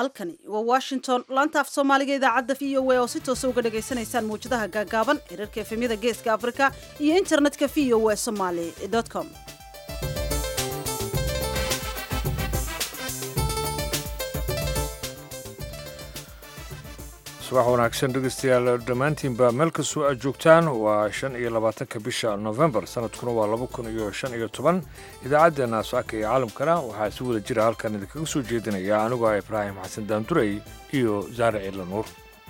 halkani waa washington laanta af soomaaliga idaacadda v o a oo si toosa uga dhagaysanaysaan mawjadaha gaagaaban xiriirka efemyada geeska afrika iyo internetka v o a somaly com subax wanaagsan dhegeystayaal dhammaantiinba meel kastoo aad joogtaan waa shan iyo labaatanka bisha novembar sanadkuna waa laba kun iyo shan iyo toban idaacaddeenna saaka iyo caalamkana waxaa si wada jira halkan idinkaga soo jeedinaya anigoo ah ibraahim xasan daandurey iyo saare ciidla nuur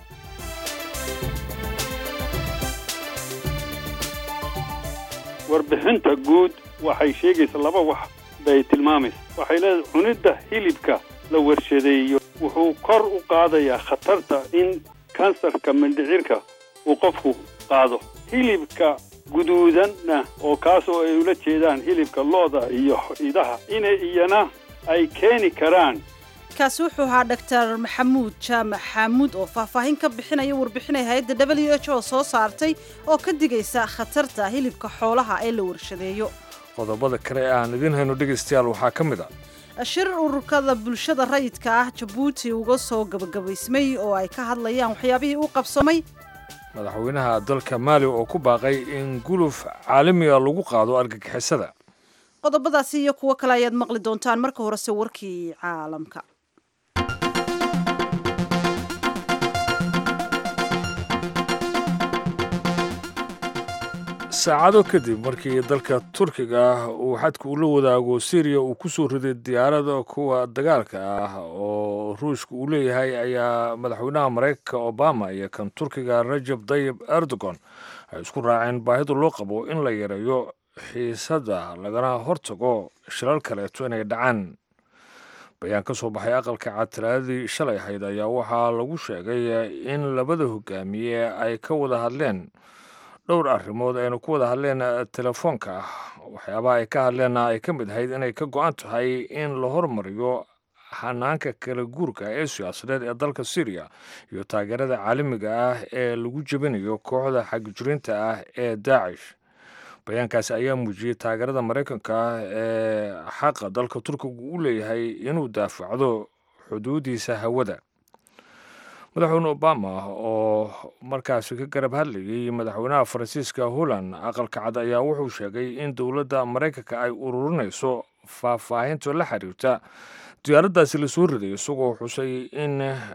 warbixinta guud waxay sheegaysaa laba wax bay tilmaamaysa waxay leedahay cunidda hilibka la warshadeeyo wuxuu kor u qaadayaa khatarta in kansarka mindhicirka uu qofku qaado hilibka guduudanna oo kaasoo ay ula jeedaan hilibka looda iyo idaha inay iyana ay keeni karaan kaasi wuxuu ahaa doctor maxamuud jaamac xaamuud oo faahfaahin ka bixinaya warbixinay hay-adda w h o soo saartay oo ka digaysa khatarta hilibka xoolaha ee la warshadeeyo qodobada kale ee aan idiin hayno dhegaystayaal waxaa ka mid a shir ururkada bulshada rayidka ah jabuuti uga soo gabagabaysmay oo ay ka hadlayaan waxyaabihii u qabsamay madaxweynaha dalka maali oo ku baaqay in guluf caalamiga lagu qaado argagixisada qodobadaasi iyo kuwo kale ayaad maqli doontaan marka horese warkii caalamka saacado kadib markii dalka turkiga uu xadka ula wadaago syriya uu ku soo riday diyaarada kuwa dagaalka ah oo ruushka uu leeyahay ayaa madaxweynaha maraykanka obama iyo kan turkiga rajab tayib erdogan ay isku raaceen baahida loo qabo in la yareeyo xiisadda lagana hortago shilal kaleeto inay dhacaan bayaan ka soo baxay aqalka cad talaadadii shalay ahayd ayaa waxaa lagu sheegay in labada hogaamiye ay ka wada hadleen dhowr arrimood aynu ku wada hadleen telefoonka ah waxyaabaha ay ka hadleenna ay ka mid ahayd inay ka go-an tahay in la hormariyo hanaanka kala guurka ee siyaasadeed ee dalka syriya iyo taageerada caalamiga ah ee lagu jebinayo kooxda xagijurinta ah ee daacish bayaankaasi ayaa muujiyey taageerada maraykanka ah ee xaqa dalka turkiga u leeyahay inuu daafacdo xuduudiisa hawada madaxweyne obama oo markaasi ka garab hadlayay madaxweynaha faransiiska holland aqalka cad ayaa wuxuu sheegay in dowladda maraykanka ay ururinayso faahfaahinta la xiriirta diyaaraddaasi lasoo riday isagoo xusay in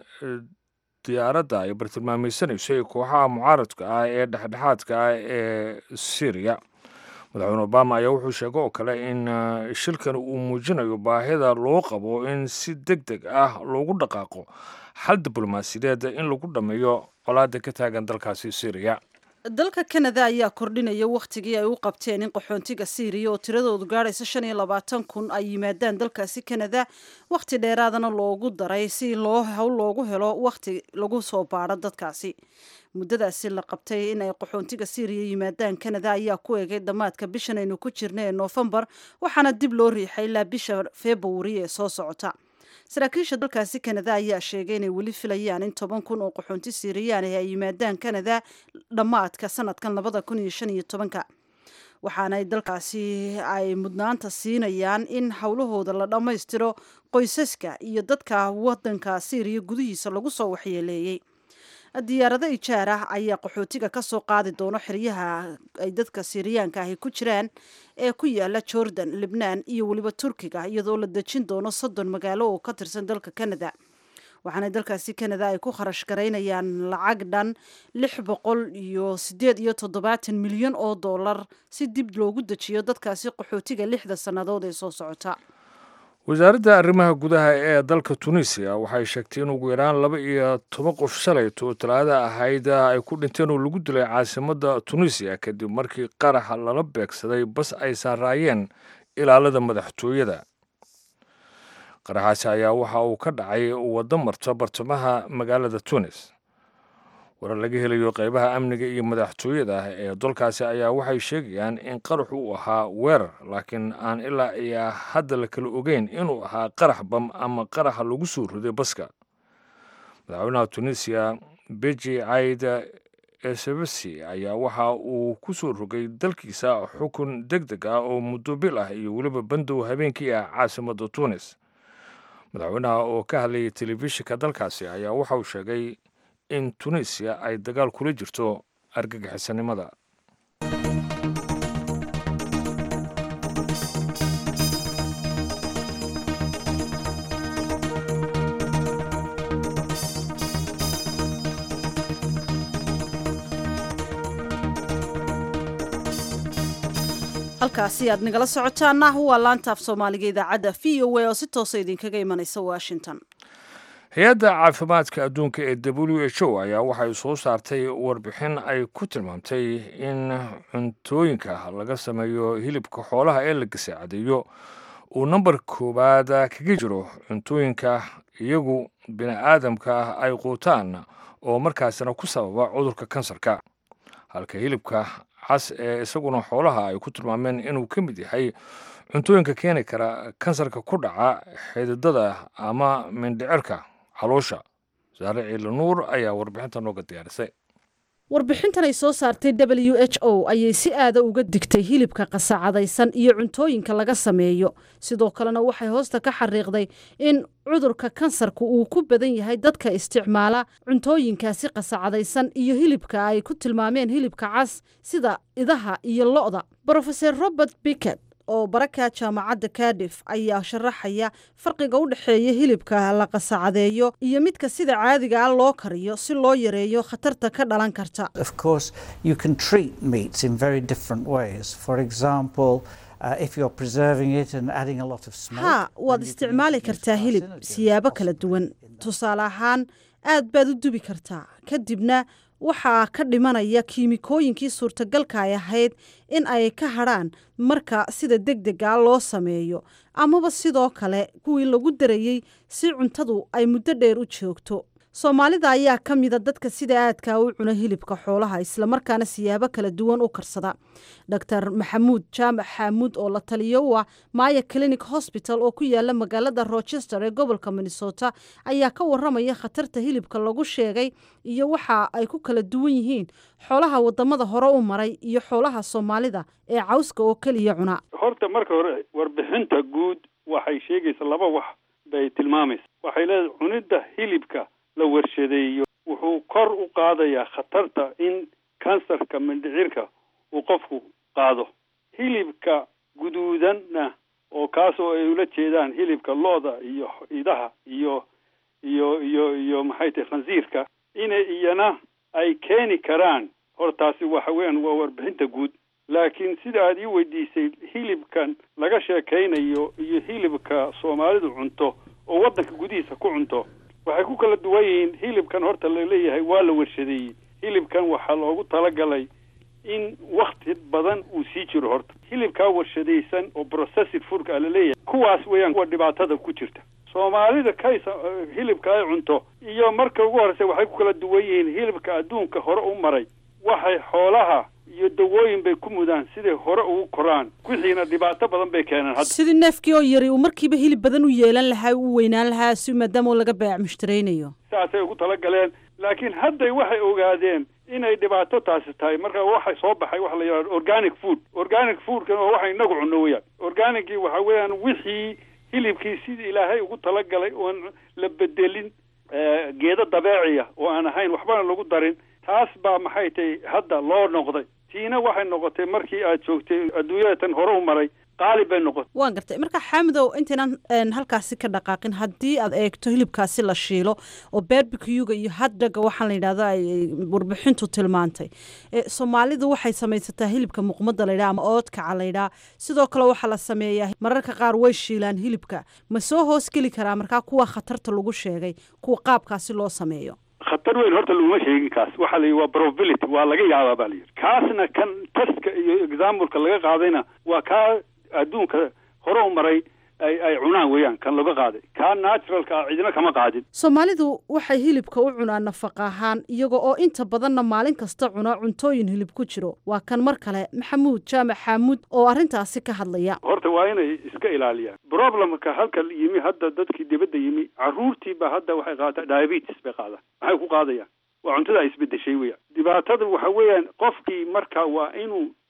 diyaaradda ay bartilmaamaysanaysay kooxaha mucaaradka ah ee dhexdhexaadka ah ee syriya madaxweyne obama ayaa wuxuu sheegay oo kale in shilkan uu muujinayo baahida loo qabo in si deg deg ah loogu dhaqaaqo xal diblomaasiyadeed in lagu dhammeeyo colaada ka taagan dalkaasi syriya dalka kanada ayaa kordhinaya wakhtigii ay u qabteen in qaxoontiga syriya oo tiradoodu gaadhaysa shan iyo labaatan kun ay yimaadaan dalkaasi kanada wakhti dheeraadana loogu daray si loo hawl loogu helo wakhti lagu soo baadho dadkaasi muddadaasi la qabtay in ay qaxoontiga syriya yimaadaan kanada ayaa ku egay dhammaadka bishan aynu ku jirna ee noofembar waxaana dib loo riixay ilaa bisha februari ee soo socota saraakiisha dalkaasi kanada ayaa sheegay inay weli filayaan in toban kun oo qaxoonti siiriyaan ah ay yimaadaan kanada dhammaadka sanadkan labada kun iyo shan iyo tobanka waxaana dalkaasi ay mudnaanta siinayaan in howlahooda la dhammaystiro qoysaska iyo dadka wadanka syriya gudihiisa lagu soo waxyeeleeyey diyaarado ijaar ah ayaa qaxootiga ka soo qaadi doono xeryaha ay dadka siiriyaanka ahi ku jiraan ee ku yaala jordan libnaan iyo weliba turkiga iyadoo la dejin doono soddon magaalo oo ka tirsan dalka canada waxaana dalkaasi canada ay ku kharash garaynayaan lacag dhan lix boqol iyo siddeed iyo toddobaatan milyan oo dollar si dib loogu dejiyo dadkaasi qaxootiga lixda sannadood ee soo socota wasaaradda arrimaha gudaha ee dalka tunisiya waxay sheegtay in ugu yaraan laba iyo toban qof shalayto talaada ahayd ay ku dhinteen oo lagu dilay caasimadda tunisiya kadib markii qaraxa lala beegsaday bas ay saaraayeen ilaalada madaxtooyada qaraxaasi ayaa waxa uu ka dhacay waddo marta bartamaha magaalada tunis warar laga helayo qeybaha amniga iyo madaxtooyada ee dalkaasi ayaa waxay sheegayaan in qaraxu uu ahaa weerar laakiin aan ilaa iyo hadda la kala ogeyn inuu ahaa qarax bam ama qaraxa lagu soo riday baska madaxweynaha tunisiya beji caida esebesi ayaa waxa uu ku soo rogay dalkiisa xukun deg deg ah oo muddo bil ah iyo weliba bandow habeenkii ah caasimadda tunis madaxweynaha oo ka hadlayay telefishinka dalkaasi ayaa waxa uu sheegay in tunisiya ay dagaal kula jirto argagixisanimada halkaasi aad nagala socotaana waa laanta af soomaaliga idaacadda v o a oo si toosa idinkaga imanaysa washington hay-adda caafimaadka adduunka ee w h o ayaa waxay soo saartay warbixin ay ku tilmaamtay in cuntooyinka laga sameeyo hilibka xoolaha ee la gasaacadeeyo uu nambar koowaad kaga jiro cuntooyinka iyagu bini aadamka ay quutaan oo markaasina ku sababa cudurka kansarka halka hilibka cas ee isaguna xoolaha ay ku tilmaameen inuu ka mid yahay cuntooyinka keeni kara kansarka ku dhaca xididada ama mindhicirka caloosha saare ciila nuur ayaa warbixinta nooga diyaarisay warbixintan ay soo saartay w h o ayay si aada uga digtay hilibka qasacadaysan iyo cuntooyinka laga sameeyo sidoo kalena waxay hoosta ka xariiqday in cudurka kansarka uu ku badan yahay dadka isticmaala cuntooyinkaasi qasacadaysan iyo hilibka ay ku tilmaameen hilibka cas sida idaha iyo lo-da brofeor robert bicket oo baraka jaamacadda kadif ayaa sharaxaya farqiga u dhexeeya hilibka la qasacadeeyo iyo midka sida caadiga ah loo kariyo si loo yareeyo khatarta ka dhalan karta haa waad isticmaali kartaa hilib siyaabo kala duwan tusaale ahaan aad baad u dubi kartaa kadibna waxaa ka dhimanaya kiimikooyinkii suurtagalka ay ahayd in ay ka hadrhaan marka sida deg dega loo sameeyo amaba sidoo kale kuwii lagu darayey si cuntadu ay muddo dheer u joogto soomaalida ayaa ka mida dadka sida aadkaa u cuna hilibka xoolaha islamarkaana siyaabo kala duwan u karsada dor maxamuud jaamac xaamuud oo la taliyo u ah maya clinic hosbital oo ku yaala magaalada rochester ee gobolka minnesota ayaa ka waramaya khatarta hilibka lagu sheegay iyo waxa ay ku kala duwan yihiin xoolaha wadamada hore u maray iyo xoolaha soomaalida ee cawska oo keliya cuna horta marka hore warbixinta guud waxay sheegaysa laba wax bay tilmaamaysa waxay leedahay cunidda hilibka la warshadeeyo wuxuu kor u qaadayaa khatarta in kansarka mindhicirka uu qofku qaado hilibka guduudanna oo kaasoo ay ula jeedaan hilibka lo-da iyo idaha iyo iyo iyo iyo maxay tahay khansiirka inay iyana ay keeni karaan hortaasi waxa weeyaan waa warbixinta guud laakiin sida aad ii weydiisay hilibkan laga sheekaynayo iyo hilibka soomaalidu cunto oo waddanka gudihiisa ku cunto waxay ku kala duwan yihiin hilibkan horta laleeyahay waa la warshadeeyey hilibkan waxaa loogu talagalay in wakti badan uu sii jiro horta hilibkaa warshadaysan oo processed foodka a laleeyahay kuwaas weeyaan kuwa dhibaatada ku jirta soomaalida kaysa hilibka ay cunto iyo marka ugu horeysa waxay ku kala duwan yihiin hilibka adduunka hore u maray waxay xoolaha iyo dawooyin bay ku mudaan siday hore ugu koraan wixiina dhibaato badan bay keeneen hadda sidii neefkii oo yari uu markiiba hilib badan u yeelan lahaa u weynaan lahaa si maadaama laga baac mushtaraynayo saasay ugu talagaleen laakiin hadday waxay ogaadeen inay dhibaato taasi tahay marka waxay soo baxay waxa la yidhahdo organic food organic foodkan waa waxa inagu cunno weyaan organicii waxa weeyaan wixii hilibkii sidii ilaahay ugu talagalay oon la bedelin geedo dabeeciya oo aan ahayn waxbana lagu darin taas baa maxay tahay hadda loo noqday tiina waxay noqotay markii aad joogtay adduunyada tan hore u maray qaalib bay noqotay waan gartay marka xaamidow intaynan halkaasi ka dhaqaaqin haddii aad eegto hilibkaasi la shiilo oo berbikuga iyo haddaga waxaan la yidhahdo ay warbixintu tilmaantay soomaalidu waxay samaysataa hilibka muqmada laydhaha ama oodkaca laydhaha sidoo kale waxaa la sameeyaa mararka qaar way shiilaan hilibka ma soo hoos geli karaa markaa kuwa khatarta lagu sheegay kuwa qaabkaasi loo sameeyo khatar weyn horta laguma sheegin kaas waxaa la yidhi waa probability waa laga yaabaa baa la yidhi kaasna kan testka iyo exampleka laga qaadayna waa kaa adduunka hore u maray ay ay cunaan weeyaan kan laga qaaday kaa naturalka ah cidina kama qaadin soomaalidu waxay hilibka u cunaan nafaqa ahaan iyaga oo inta badanna maalin kasta cuna cuntooyin hilib ku jiro waa kan mar kale maxamuud jaamac xaamuud oo arrintaasi ka hadlaya horta waa inay iska ilaaliyaan problemka halka yimi hadda dadkii dibadda yimi carruurtiiba hadda waxay qaataa diabetes bay qaadaan maxay ku qaadayaan waa cuntada ay isbedeshay weeyaan dhibaatada waxa weeyaan qofkii marka waa inuu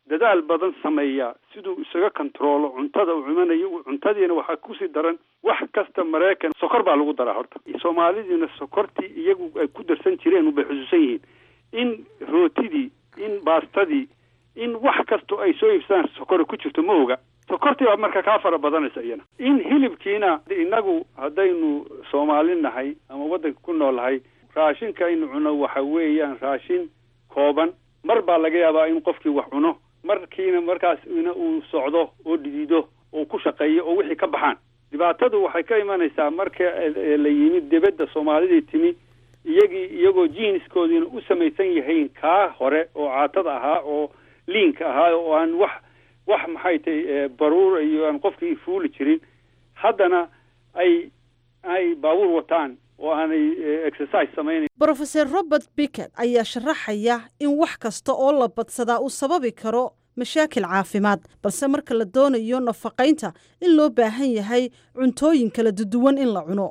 dadaal badan sameeyaa siduu isaga kontaroolo cuntada uu cumanayo cuntadiina waxaa kusii daran wax kasta maraykan sokor baa lagu daraa horta soomaalidiina sokortii iyagu ay ku darsan jireen ubay xusuusan yihiin in rootidii in baastadii in wax kastoo ay soo iibsadaan sokora ku jirto ma oga sokortii baa marka kaa fara badanaysa iyana in hilibkiina inagu haddaynu soomaali nahay ama waddanka ku noolnahay raashinka aynu cuno waxa weeyaan raashin kooban mar baa laga yaabaa in qofkii wax cuno markiina markaas ina uu socdo oo dhidido oo ku shaqeeyo oo wixii ka baxaan dhibaatadu waxay ka imanaysaa marka la yimid dibadda soomaalidii timi iyagii iyagoo jiiniskoodiina u samaysan yahayn kaa hore oo caatada ahaa oo liinka ahaa oo aan wax wax maxay tahay baruur iyo aan qofkii fuuli jirin haddana ay ay baabuur wataan oo aanay exercise samaynayn brofeser robert bicket ayaa sharaxaya in wax kasta oo la badsadaa uu sababi karo mashaakil caafimaad balse marka la doonayo nafaqaynta in loo baahan yahay cuntooyin kala duwan in la cuno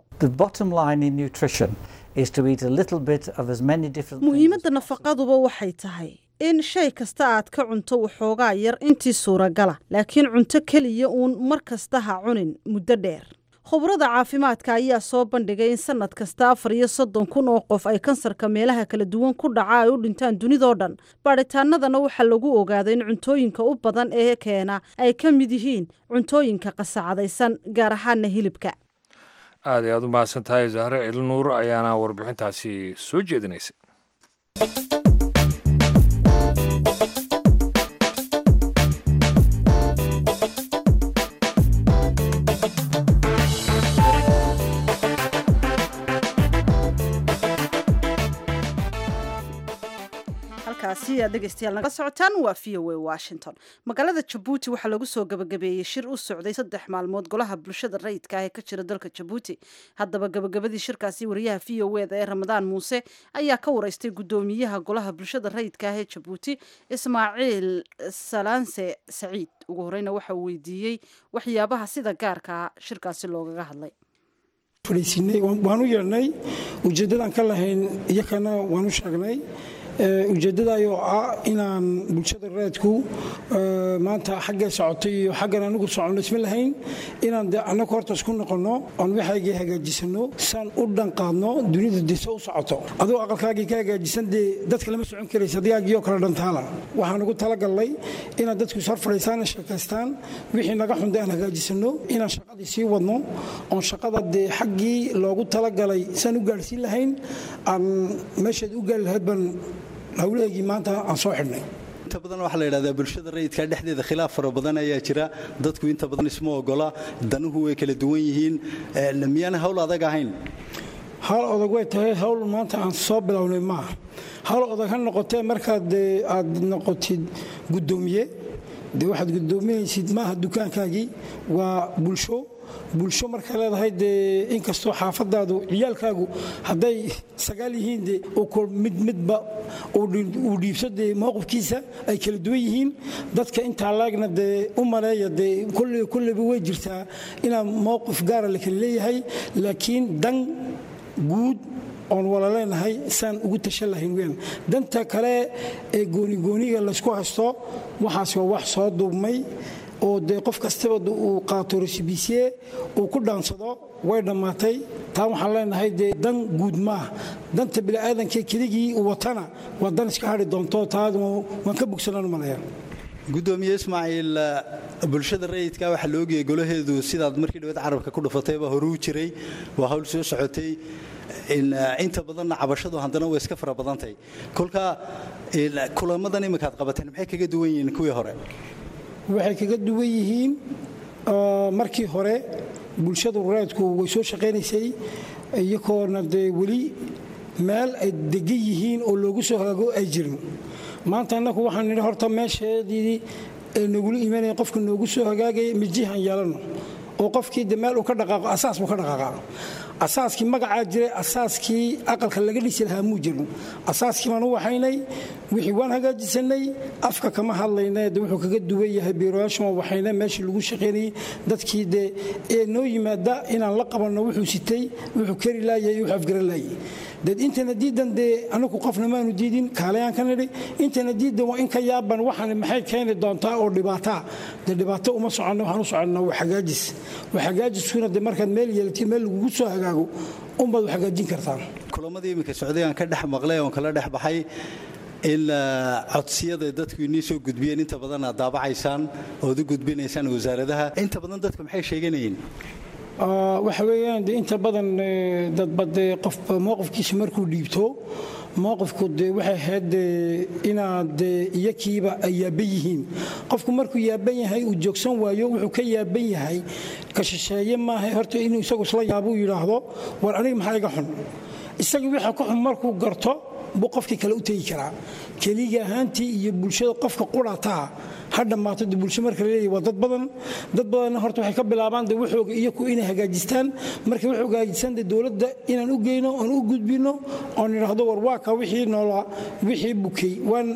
muhiimadda nafaqaduba waxay tahay in shay kasta aad ka cunto waxoogaa yar intii suuragala laakiin cunto keliya uun mar kasta ha cunin muddo dheer khubrada caafimaadka ayaa soo bandhigay in sanad kasta afar iyo soddon kun oo qof ay kansarka meelaha kala duwan ku dhaca ay u dhintaan dunidoo dhan baadhitaanadana waxaa lagu ogaaday in cuntooyinka u badan ee keena ay ka mid yihiin cuntooyinka qasacadaysan gaar ahaana hilibka aad ay aad u mahadsan tahay zahre elnuur ayaana warbixintaasi soo jeedinaysay halkaasi aad dhegeystayaal naga socotaan waa v o a washington magaalada jabuuti waxaa lagu soo gabagabeeyey shir u socday saddex maalmood golaha bulshada rayidka ah ee ka jira dalka jabuuti haddaba gabagabadii shirkaasi wariyaha v o eda ee ramadaan muuse ayaa ka wareystay guddoomiyaha golaha bulshada rayidka ah ee jabuuti ismaaciil salaanse saciid ugu horeyna waxa uu weydiiyey waxyaabaha sida gaarkaa shirkaasi loogaga hadlay fadhiisinay waan u yeedhnay ujeeddadaan ka lahayn iyakana waan u sheegnay ujeeddadaayoo ah inaan bulshada reedku maanta xaggay socotay iyo xaggan anigu soconno isma lahayn inaan de annagu horta isku noqonno oon waxaygii hagaajisano saan u dhanqaadno dunida dise u socoto aduu aqalkaagii ka hagaajisan dee dadka lama socon karaysa adiyaagiioo kale dhantaala waxaan ugu talagallay inaad dadku ishor fadhiistaan sheekaystaan wixii naga xunda aan hagaajisano inaan shaqadii sii wadno oon shaqada dee xaggii loogu talagalay saan u gaadhsiin lahayn aan meeshaad u gaari lahayd baan hawlahaygii maanta aan soo xidhnay inta badan waxaa la yidhahdaa bulshada rayidka dhexdeeda khilaaf fara badan ayaa jira dadku inta badan isma ogola danuhu way kala duwan yihiin miyaana hawl adag ahayn hawl odag way tahay hawl maanta aan soo bilownay maaha hawl odag ha noqotee markaad aad noqotid guddoomiye dee waxaad guddoominaysid maaha dukaankaagii waa bulsho bulsho markaa leedahay dee inkastoo xaafadaadu ciyaalkaagu hadday sagaal yihiin de mid midba uu dhiibso dee mowqifkiisa ay kala duwan yihiin dadka intaa laegna dee u maleeya dee kolleyba way jirtaa inaa mowqif gaara la kala leeyahay laakiin dan guud oon wala leenahay saan ugu tashan lahayn weyn danta kale ee goonigooniga laysku haysto waxaas waa wax soo duubmay oo dee qof kastaba uu qaato resibisiye uu ku dhaansado way dhammaatay taa waxaan leenahay dee dan guud maaha danta bini'aadanka keligii uu watana waa dan iska hadhi doonto taa waan ka bogsanaan malaya gudoomiye ismaaciil bulshada rayidka waxaa la ogayay golaheedu sidaad markii dhawaad carabka ku dhufatayba horuu jiray waa hawl soo socotay inta badanna cabashadu haddana way iska fara badantay kolka kulamadan iminkaad qabateen maxay kaga duwan yihiin kuwii hore waxay kaga duwan yihiin markii hore bulshada rayidku way soo shaqaynaysay iyagoona dee weli meel ay degan yihiin oo loogu soo hagaago ay jirin maanta annagu waxaan nidhi horta meesheedii ee nogula imanaya qofka noogu soo hagaagaya mijihan yeelano oo qofkii de meel uu ka dhaqaaqo asaas buu ka dhaqaaqa asaaskii magacaa jiray asaaskii aqalka laga dhisi lahaa muu jirin asaaskii baan u waxaynay wixii waan hagaajisanay afka kama hadlayna de wuxuu kaga duwan yahay biiroyaashan waan waxayna meeshii lagu shaqaynayay dadkii dee ee noo yimaada inaan la qabanno wuxuu sitay wuxuu kari laayay wuxuu afgaran laayay dad intana diidan dee anagu qofna maanu diidin kaalayaan ka nidhi intana diidan waa in ka yaaban waxaan maxay keeni doontaa oo dhibaataa dee dhibaato uma soconno waxaan u soconnaa waa xagaajis waa xagaajiskuna dee markaad meel yeelatiin meel lagugu soo hagaago unbaad u hagaajin kartaan kulamadii iminka socday aan ka dhex maqlay oon kala dhex baxay in codsiyada dadku inii soo gudbiyeen inta badan aad daabacaysaan ood u gudbinaysaan wasaaradaha inta badan dadku maxay sheeganayeen waxa weeyaan de inta badan dadba dee qof mowqifkiisa markuu dhiibto mowqifku de waxay ahayd inaad iyakiiba ay yaaban yihiin qofku markuu yaaban yahay uu joogsan waayo wuxuu ka yaaban yahay ka shisheeye maaha horta inuu isagu isla yaabuu yidhaahdo war aniga maxaa iga xun isagii waxa ku xun markuu garto buu qofkii kale u tegi karaa keliga ahaantii iyo bulshada qofka qurataa ha dhammaato de bulsho marka laleeyahy waa dad badan dad badanna horta waxay ka bilaabaan de waxooga iyaku inay hagaajistaan markay wax hagaajistaan de dowladda inaan u geyno oon u gudbino oon idhaahdo war waa ka wixii noolaa wixii bukay waan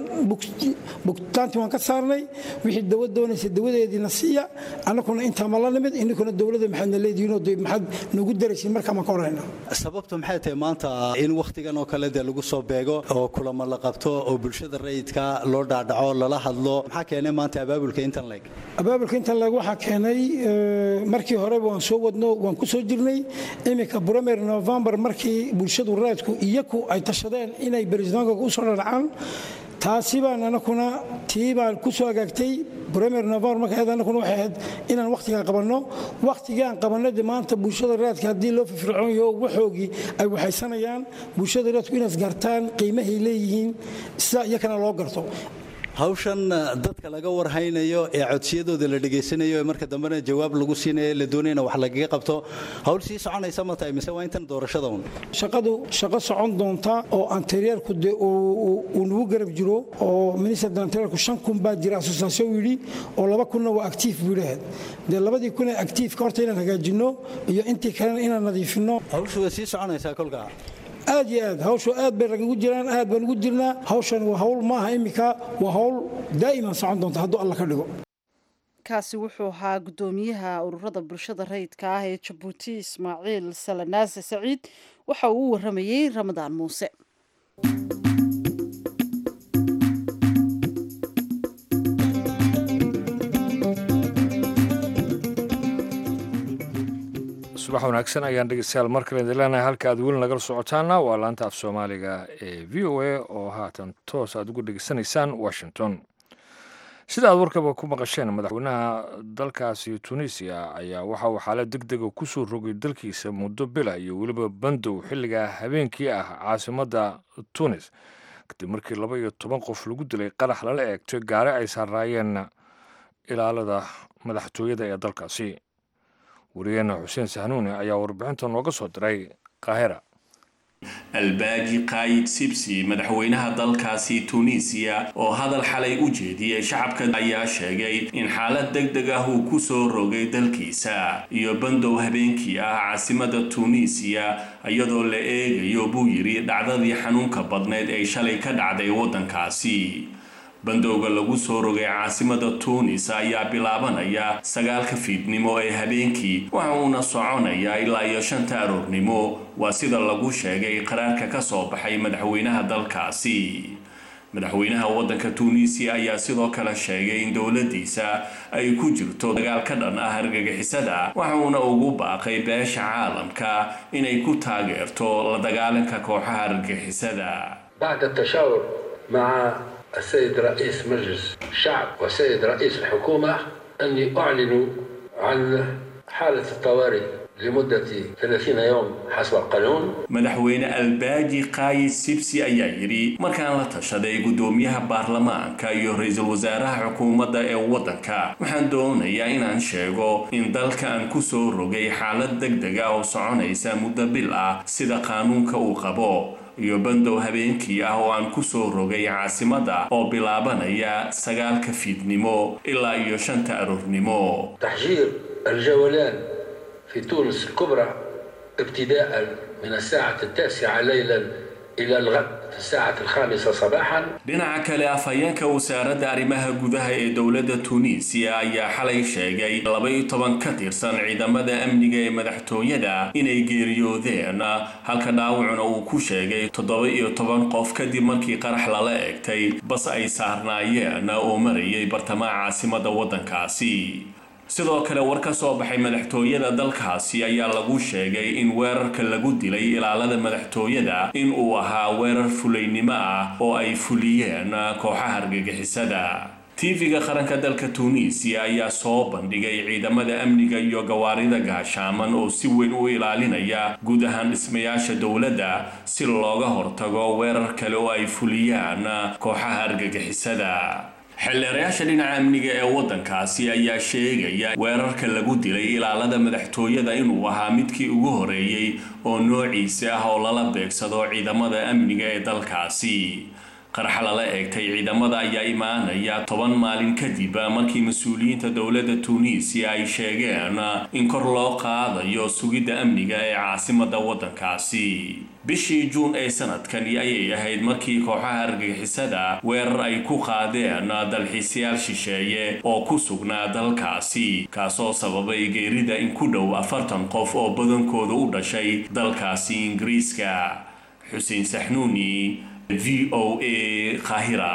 bugtaantii waan ka saarnay wixii dawad doonaysa dawadeediina siiya annakuna intaa ma la nimid inninkuna dowladda maxaadna leedihiinoo de maxaad nagu daraysiin markaa maan ka horayna sababtu maxay tahay maanta in wakhtigan oo kale dee lagu soo beego oo kulamo la qabto oo bulshada rayidka loo dhaadhaco lala hadlo maxaa keenay maanta abaabulka intan leeg abaabulka intan leeg waxaa keenay markii horeba waan soo wadno waan ku soo jirnay iminka brumer novembar markii bulshadu raadku iyaku ay tashadeen inay baristaanka u soo dhadhacaan taasi baan anakuna tii baan ku soo hagaagtay premier novembar marka ahayd anakuna waxay ahayd inaan wakhtigaan qabanno wakhtigaan qabanno de maanta bulshada raadka haddii loo firfircoon yaho waxoogii ay waxaysanayaan bulshada raadku inaad gartaan qiimahay leeyihiin sida iyakana loo garto hawshan dadka laga warhaynayo ee codsiyadooda la dhegaysanayo ee marka dambena jawaab lagu siinayo la doonayna wax lagaga qabto hawl sii soconaysa ma tahay mise waa intan doorashada un shaqadu shaqo socon doonta oo anteriyarku de uu nagu garab jiro oo minister anteriyarku shan kun baa jira asosiaasyon yidhi oo laba kunna waa actiif buu leeyahay dee labadii kun ee actiifka horta inaan hagaajinno iyo intii kalena inaan nadiifinno hawshu way sii soconaysaa kolkaa aad iyo aad hawshu aad bay ragagu jiraan aad baan ugu jirnaa hawshan waa hawl maaha iminka waa hawl daa'iman socon doonta hadduu alla ka dhigo kaasi wuxuu ahaa guddoomiyaha ururada bulshada rayidka ah ee jabuuti ismaaciil salanaase saciid waxa uu u waramayey ramadaan muuse subax wanaagsan ayaan dhegeystayaal mar kale idin leenahay halka aad weli nagala socotaana waa laanta af soomaaliga ee v o a oo haatan toos aad ugu dhegeysanaysaan washington sida aad warkaba ku maqasheen madaxweynaha dalkaasi tunisiya ayaa waxa uu xaalad deg dega ku soo rogay dalkiisa muddo bila iyo weliba bandow xilliga habeenkii ah caasimadda tunis kadib markii laba iyo toban qof lagu dilay qarax lala eegtay gaari ay saaraayeen ilaalada madaxtooyada ee dalkaasi wariyeena xuseen sahnuuni ayaa warbixinta nooga soo diray qaahira albaaji kaayid sibsi madaxweynaha dalkaasi tunisiya oo hadal xalay u jeediyey shacabka ayaa sheegay in xaalad deg deg ah uu ku soo rogay dalkiisa iyo bandow habeenkii ah caasimada tunisiya iyadoo la eegayo buu yidhi dhacdadii xanuunka badneyd ee shalay ka dhacday waddankaasi bandowga lagu soo rogay caasimada tuunis ayaa bilaabanaya sagaalka fiidnimo ee habeenkii waxa uuna soconayaa ilaa iyo shanta aroornimo waa sida lagu sheegay qaraarka ka soo baxay madaxweynaha dalkaasi madaxweynaha waddanka tuunisiya ayaa sidoo kale sheegay in dowladiisa ay ku jirto dagaal ka dhan ah argagixisada waxa uuna ugu baaqay beesha caalamka inay ku taageerto la dagaalanka kooxaha argagixisada السيد رئيس مجلس الشعب والسيد رئيس الحكومة أني أعلن عن حالة الطوارئ لمدة 30 يوم حسب القانون madaxweyne albaaji kaayid sibsi ayaa yidhi markaan la tashaday guddoomiyaha baarlamaanka iyo ra-iisul wasaaraha xukuumadda ee waddanka waxaan doonayaa inaan sheego in dalka aan ku soo rogay xaalad deg deg ah oo soconaysa muddo bil ah sida qaanuunka uu qabo iyo bandow habeenkii ah oo aan ku soo rogay caasimadda oo bilaabanaya sagaalka fiidnimo ilaa iyo shanta aroornimo تحجير الجولان في تونس الكبرى ابتداء من الساعة التاسعة ليلا إلى الغد في الساعة الخامسة صباحا dhinaca kale afhayeenka wasaaradda arrimaha gudaha ee dowladda tuuniisiya ayaa xalay sheegay laba-iyo toban ka tirsan ciidamada amniga ee madaxtooyada inay geeriyoodeen halka dhaawacuna uu ku sheegay toddoba iyo toban qof kadib markii qarax lala egtay bas ay saarnaayeen oo marayay bartamaha caasimada waddankaasi sidoo kale war ka soo baxay madaxtooyada dalkaasi ayaa lagu sheegay in weerarka lagu dilay ilaalada madaxtooyada in uu ahaa weerar fulaynimo ah oo ay fuliyeen kooxaha argagixisada tv-ga qaranka dalka tuuniisiya ayaa soo bandhigay ciidamada amniga iyo gawaarida gaashaaman oo si weyn u ilaalinaya guud ahaan dhismayaasha dowladda si looga hortago weerar kale oo ay fuliyaan kooxaha argagixisada xildheerayaasha dhinaca amniga ee waddankaasi ayaa sheegaya weerarka lagu dilay ilaalada madaxtooyada inuu ahaa midkii ugu horeeyey oo noociisa ah oo lala beegsado ciidamada amniga ee dalkaasi qaraxa lala eegtay ciidamada ayaa imaanaya toban maalin kadib markii mas-uuliyiinta dowladda tuuniisiya ay sheegeen in kor loo qaadayo sugidda amniga ee caasimada waddankaasi bishii juun ee sanadkani ayay ahayd markii kooxaha argagixisada weerar ay ku qaadeen dalxiisayaal shisheeye oo ku sugnaa dalkaasi kaasoo sababay geerida in ku dhow afartan qof oo badankooda u dhashay dalkaasi ingiriiska xuseen saxnuuni v o a qaahira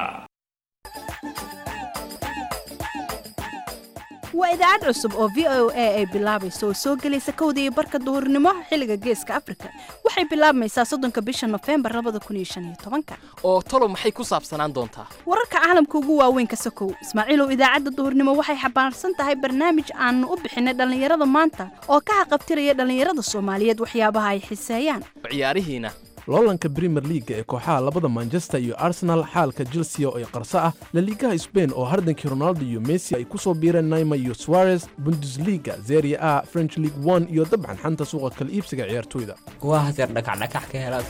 waa idaacad cusub oo v o a ay bilaabayso oo soo gelaysa kowda iyo barka duhurnimo xilliga geeska afrika waxay bilaabmaysaa soddonka bisha nofembar labada kun iyo shan iyo tobanka oo talo maxay ku saabsanaan doontaa wararka caalamka ugu waaweyn ka sokow ismaaciilow idaacadda duhurnimo waxay xambaarsan tahay barnaamij aanu u bixinay dhallinyarada maanta oo ka haqabtiraya dhallinyarada soomaaliyeed waxyaabaha ay xiseeyaan ciyaarihiina loolanka brimer liaga ee kooxaha labada manchester iyo arsenal xaalka chelsea oo ay qarso ah laliigaha sbain oo hardankii ronaldo iyo messi ay ku soo biireen naima iyo suarez bundesliga zeria a french league one iyo dabcan xanta suuqa kala iibsiga ciyaartoyda waa hadeer dhakacdhakax ka helaad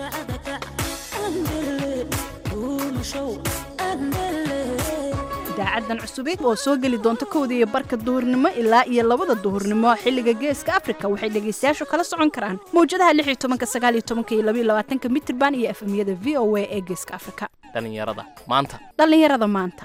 idaacadan cusubeed oo soo geli doonta kowda iyo barka duhurnimo ilaa iyo labada duhurnimo xilliga geeska afrika waxay dhegaystayaashu kala socon karaan mawjadaha lix iyo tobanka sagaal iyo tobanka iyo labaiyo labaatanka mitirban iyo efemyada v o a ee geeska afrika dhallinyarada maanta dhallinyarada maanta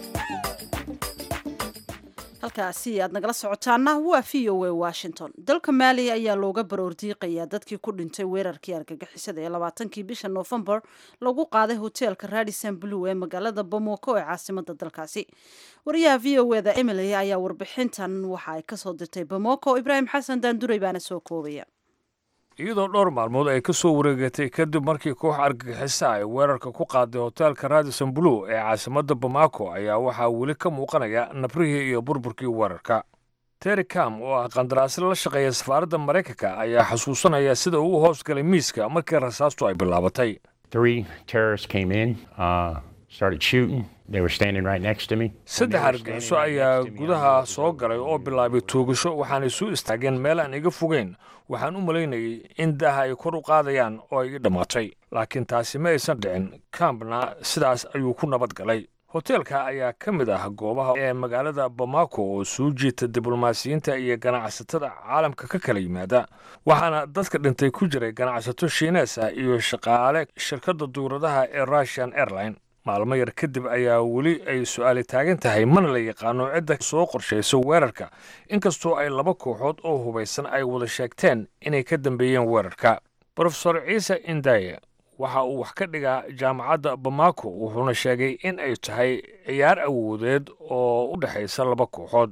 halkaasi aad nagala socotaana waa v o a washington dalka maaliya ayaa looga baroordiiqayaa dadkii ku dhintay weerarkii argagixisada ee labaatankii bisha noofembar lagu qaaday hoteelka radison blue ee magaalada bamoko ee caasimada dalkaasi wariyaha v o eda emily ayaa warbixintan waxa ay kasoo dirtay bamoko ibraahim xasan daanduray baana soo koobaya iyadoo dhowr maalmood ay ka soo wareegatay kadib markii koox argagixisa ay weerarka ku qaaday hoteelka radison blue ee caasimadda bamako ayaa waxaa weli ka muuqanaya nabrihii iyo burburkii weerarka terry cam oo ah qandaraasle la shaqeeya safaaradda maraykanka ayaa xasuusanaya sida uu hoos galay miiska markii rasaastu ay bilaabatay saddex argagixiso ayaa gudaha soo galay oo bilaabay toogasho waxaanay soo istaageen meel aan iga fogeyn waxaan u malaynayay in daaha ay kor u qaadayaan oo ay ii dhammaatay laakiin taasi ma aysan dhicin kampna sidaas ayuu ku nabad galay hoteelka ayaa ka mid ah goobaha ee magaalada bamako oo soo jiita diblomaasiyiinta iyo ganacsatada caalamka ka kala yimaada waxaana dadka dhintay ku jiray ganacsato shiinees ah iyo shaqaale shirkadda duuradaha ee russian airline maalmo yar kadib ayaa weli ay su-aali taagan tahay mana la yaqaano cidda soo qorshayso weerarka inkastoo ay laba kooxood oo hubaysan ay wada sheegteen inay ka dambeeyeen weerarka brofesor ciise indaye waxa uu wax ka dhigaa jaamacadda bamako wuxuuna sheegay in ay tahay ciyaar awoodeed oo u dhexaysa laba kooxood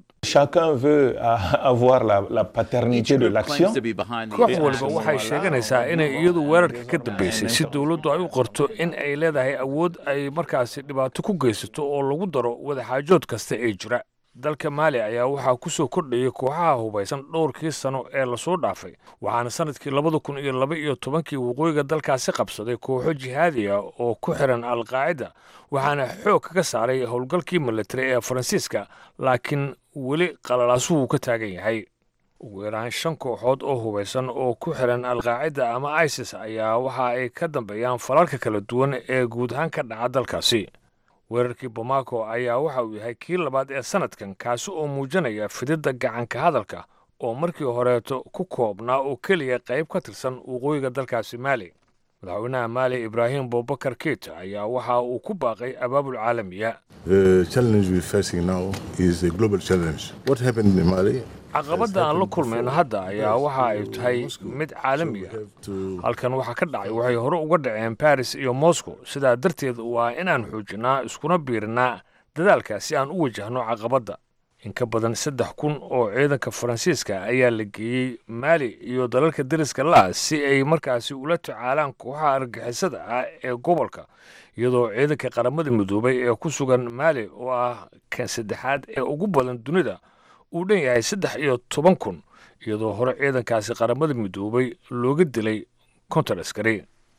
koox waliba waxay sheeganaysaa inay iyadu weerarka ka dambaysay si dowladdu ay u qorto in ay leedahay awood ay markaasi dhibaato ku geysato oo lagu daro wadaxaajood kasta ee jira dalka maali ayaa waxaa ku soo kordhayay kooxaha hubaysan dhowrkii sano ee lasoo dhaafay waxaana sanadkii labada kun iyo laba iyo tobankii waqooyiga dalkaasi qabsaday kooxo jihaadi ah oo ku xiran alqaacida waxaana xoog kaga saaray howlgalkii militari ee faransiiska laakiin weli qalalaasuhu ka taagan yahay ugu yaraan shan kooxood oo hubaysan oo ku xiran alqaacida ama isis ayaa waxa ay ka dambeeyaan falalka kala duwan ee guud ahaan ka dhaca dalkaasi weerarkii bamako ayaa waxa uu yahay kii labaad ee sanadkan kaasi oo muujinaya fididda gacanka hadalka oo markii horeeto ku koobnaa oo keliya qayb ka tirsan waqooyiga dalkaasi maali madaxweynaha maali ibraahim bubakar keita ayaa waxa uu ku baaqay abaabul caalamiya The challenge we're facing now is a global challenge. What happened in Mali? caqabadda aan la kulmayno hadda ayaa waxa ay tahay mid caalami ah halkan waxa ka dhacay waxay hore uga dhaceen baris iyo moscow sidaa darteed waa inaan xoojinnaa iskuna biirinnaa dadaalka si aan u wajahno caqabadda in ka badan saddex kun oo ciidanka faransiiska ayaa la geeyey maali iyo dalalka deriska la si ay markaasi ula tacaalaan kooxaha argixisada ah ee gobolka iyadoo ciidanka qaramada midoobay ee ku sugan maali oo ah kan saddexaad ee ugu badan dunida uu dhan yahay saddex iyo toban kun iyadoo hore ciidankaasi qaramada midoobay looga dilay konton askari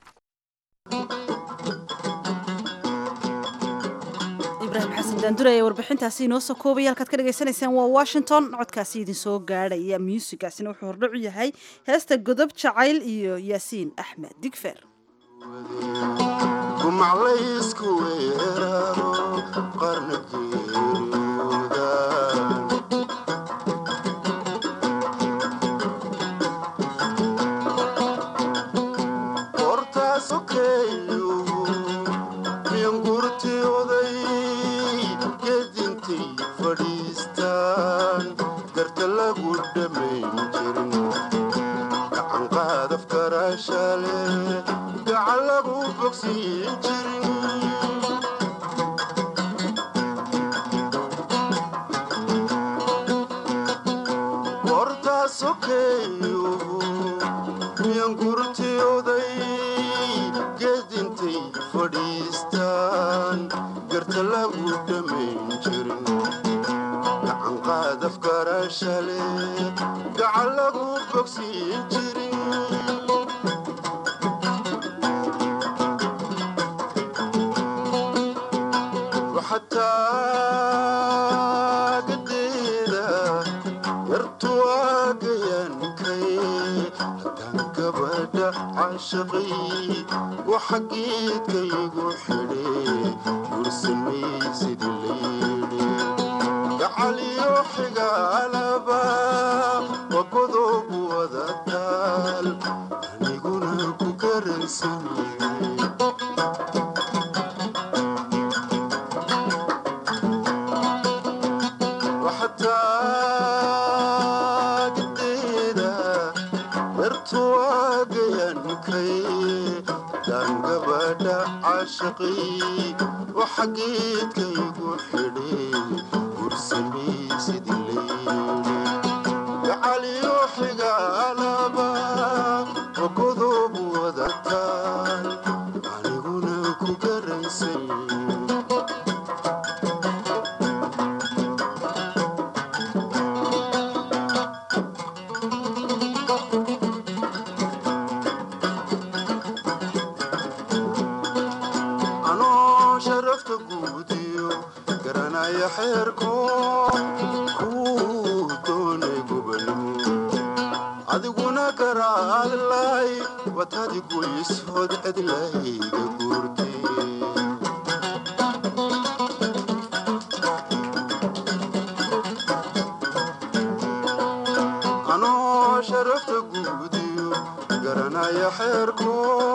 ibraahim xasan daandure ee warbixintaasi inoo soo koobaya halkaad ka dhagaysanaysaan waa washington codkaasi idin soo gaadhaya muusigaasina wuxuu hordhacu yahay heesta godob jacayl iyo yaasiin axmed digfer gumaclaysku weeraro qarna geeriyooda qortaasokeeyo miyangurti oday gedintay fadhiistaan garta lagu dhammayn jirin gacan qaadaf karaashale gacan lagu bogsiin jirin qortaasokeeyo miyangurti oday gedintay fadhiistaan garta lagu dhammayn jirin gacan qaadaf karaashale gacan lagu bogsiin jirin waxataa gadeeda yartu waagayankay haddaan gabadha caashaqay waxa geedkaygu xidhe gursamaysid leydhe gacaliyo xigaalaba waa godob wada taal aniguna ku garansanyahay waxataa gadeeda yartu waagayankay daan gabadha caashaqay waxa geedkaygu xidhe gursamaysid leydhe gacaliyo xigaalaba waa godob wada taal aniguna ku garansanyahay anoo sharafta guudiyo garanaya xeerko kuu doonay gobanimo adiguna garaadlay watadi goysood cidlayga guurtay anoo sharafta guudiyo garanaya xeerko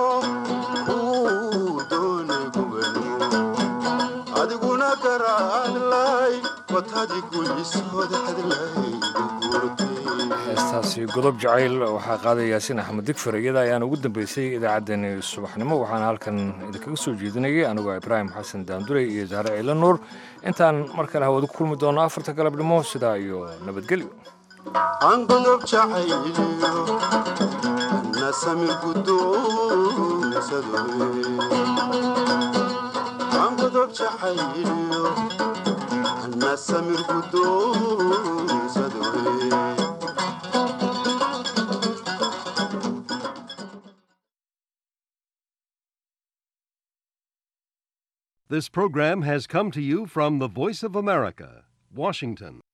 kuu doonay gobanimo adiguna garaadlay watadi goysood cidlayga guurtay heestaasi godob jacayl waxaa qaaday yaasiin axmed digfer iyada ayaan ugu dambeysay idaacaddeenni subaxnimo waxaana halkan idinkaga soo jeedinayay anigoo ibraahim xasan daandurey iyo zahre ciila nuur intaan mar kale hawada ku kulmi doono afarta galabnimo sidaa iyo nabadgelyo aan godob jacayliyo na samir guddoonsadoe aan godob jacayliyo na samir guddoonsadoe This program has come to you from the Voice of America, Washington.